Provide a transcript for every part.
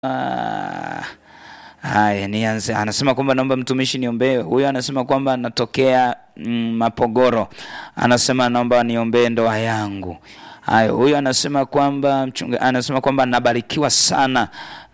Ah, haya nianze. Anasema kwamba naomba mtumishi niombee. Huyo anasema kwamba anatokea mm, Mapogoro, anasema naomba niombee ndoa yangu. Haya, huyo anasema kwamba mchunga, anasema kwamba nabarikiwa sana,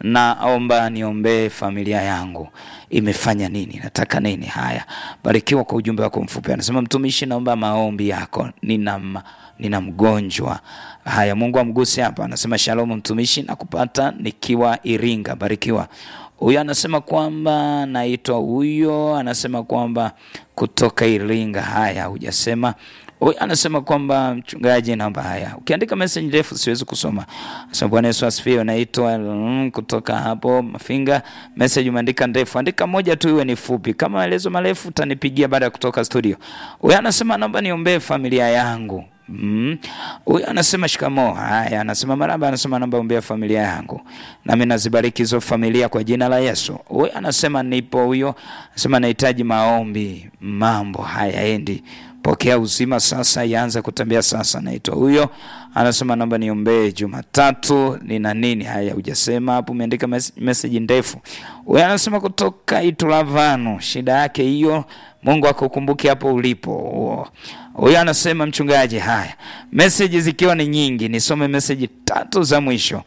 naomba niombee familia yangu imefanya nini, nataka nini. Haya, barikiwa kwa ujumbe wako mfupi. Anasema mtumishi, naomba maombi yako, nina ma- nina mgonjwa. Haya, Mungu amguse hapa. Anasema shalom mtumishi, nakupata nikiwa Iringa, barikiwa. Huyo anasema kwamba naitwa huyo, anasema kwamba kutoka Iringa. Haya, hujasema Huyu anasema kwamba mchungaji, naomba haya. Ukiandika message ndefu siwezi kusoma. Asema Bwana Yesu asifiwe. Naitwa mm, kutoka hapo Mafinga. Message umeandika ndefu, andika moja tu iwe ni fupi. Kama maelezo marefu utanipigia baada ya kutoka studio. Huyu anasema naomba niombee familia yangu. Mm. Huyu anasema shikamoo. Haya, anasema maraba, anasema naomba ombea familia yangu. Nami nazibariki hizo familia kwa jina la Yesu. Huyu anasema nipo huyo. Anasema nahitaji maombi. Mambo hayaendi. Pokea uzima sasa, ianze kutembea sasa. Naitwa huyo, anasema naomba niombee Jumatatu nina nini. Haya, hujasema hapo, umeandika mes message ndefu. Huyo anasema kutoka Itulavanu, shida yake hiyo, Mungu akukumbuke hapo ulipo. Huyo anasema mchungaji, haya message zikiwa ni nyingi, nisome message tatu za mwisho.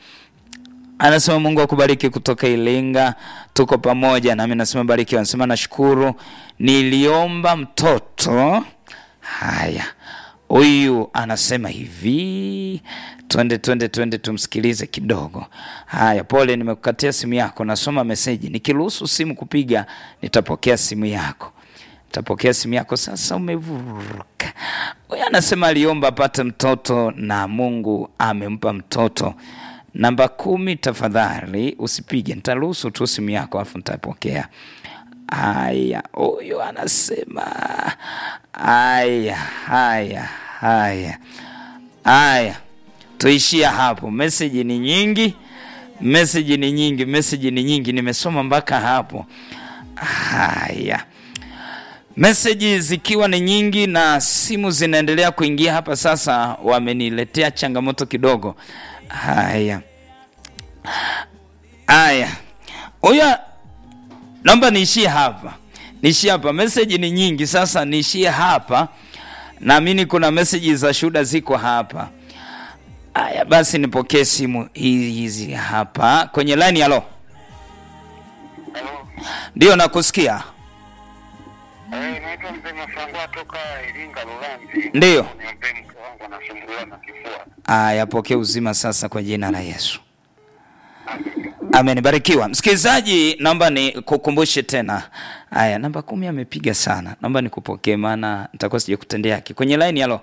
Anasema Mungu akubariki kutoka Ilinga, tuko pamoja nami. Nasema barikiwa. Anasema nashukuru, niliomba mtoto Haya, huyu anasema hivi, twende twende twende, tumsikilize kidogo. Haya, pole, nimekukatia simu yako, nasoma meseji. Nikiruhusu simu kupiga, nitapokea simu yako, nitapokea simu yako. Sasa umevuruka. Huyu anasema aliomba apate mtoto na Mungu amempa mtoto. Namba kumi, tafadhali usipige, nitaruhusu tu simu yako, alafu nitapokea. Haya, huyu anasema haya haya haya haya, tuishia hapo. Meseji ni nyingi, meseji ni nyingi, meseji ni nyingi, nimesoma mpaka hapo. Haya, meseji zikiwa ni nyingi na simu zinaendelea kuingia hapa, sasa wameniletea changamoto kidogo. Haya haya, huyo naomba niishie hapa, niishie hapa. Meseji ni nyingi, sasa niishie hapa. Naamini kuna meseji za shuhuda ziko hapa. Haya basi, nipokee simu hizi hapa kwenye line. Halo, Halo. ndio nakusikia. Eh, naitwa mzee Mafangwa toka Iringa Lulanzi. Ndiyo. Niombe mke wangu anasumbuliwa na kifua. Haya, pokea uzima sasa kwa jina la Yesu. Amen, barikiwa. Msikilizaji, naomba ni kukumbushe tena. Haya, namba kumi amepiga sana, naomba nikupokee, maana nitakuwa sija kutendea haki kwenye line. Halo,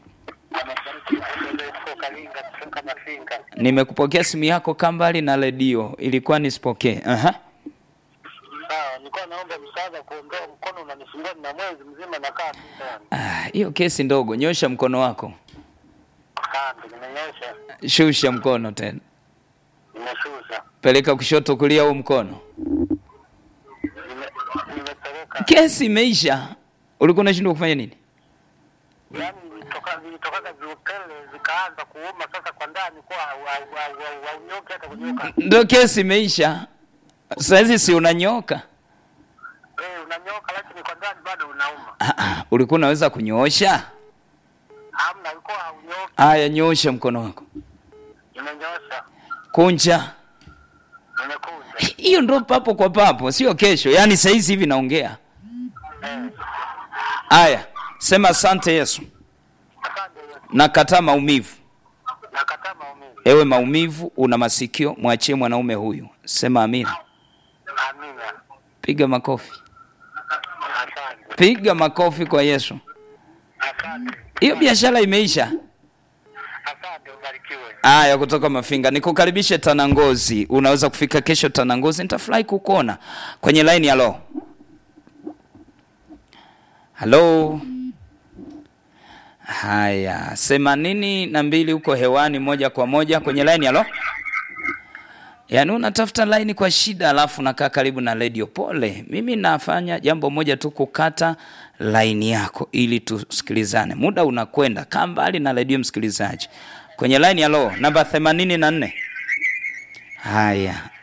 Toka Linga kutoka Mafinga. nimekupokea simu yako kambali na redio, ilikuwa nisipokee. Aha. Sawa, nilikuwa naomba msaada kuondoa mkono unanisumbua na mwezi mzima nakaa tu ndani. Ah, hiyo kesi ndogo, nyosha mkono wako, Asante, nimenyosha. shusha mkono tena, Nimeshusha. peleka kushoto, kulia, huu mkono. Nime- Nimepeleka. Kesi imeisha. Ulikuwa unashindwa kufanya nini? Yaani vilitoka vilitokaga viupele zikaanza kuuma sasa kwa ndani kwa haunyoki hata kunyoka. Ndio kesi imeisha. Saizi si unanyoka? Eh, unanyoka lakini kwa ndani bado unauma. Ah, ah, ulikuwa unaweza kunyoosha? Hamna, ulikuwa haunyoki. Haya, nyoosha mkono wako, Nimenyosha. kunja. Nimekunja. Hiyo ndo papo kwa papo, sio kesho. Yaani saizi hivi naongea. Eh. Haya, sema asante Yesu, Asante Yesu. nakataa maumivu. Nakataa maumivu. Ewe maumivu, una masikio, mwachie mwanaume huyu. Sema amina. Amina. Piga makofi, Asante. piga makofi kwa Yesu. Asante. Hiyo biashara imeisha. Asante, ubarikiwe. Haya, kutoka Mafinga nikukaribishe Tanangozi. Unaweza kufika kesho Tanangozi, nitafurahi kukuona kwenye line. Halo, halo. Haya, themanini na mbili huko hewani moja kwa moja kwenye line. Halo, yaani unatafuta line kwa shida, alafu nakaa karibu na radio. Pole, mimi nafanya jambo moja tu, kukata line yako ili tusikilizane. Muda unakwenda, kaa mbali na radio, msikilizaji kwenye line. Halo, namba themanini na nne. Haya,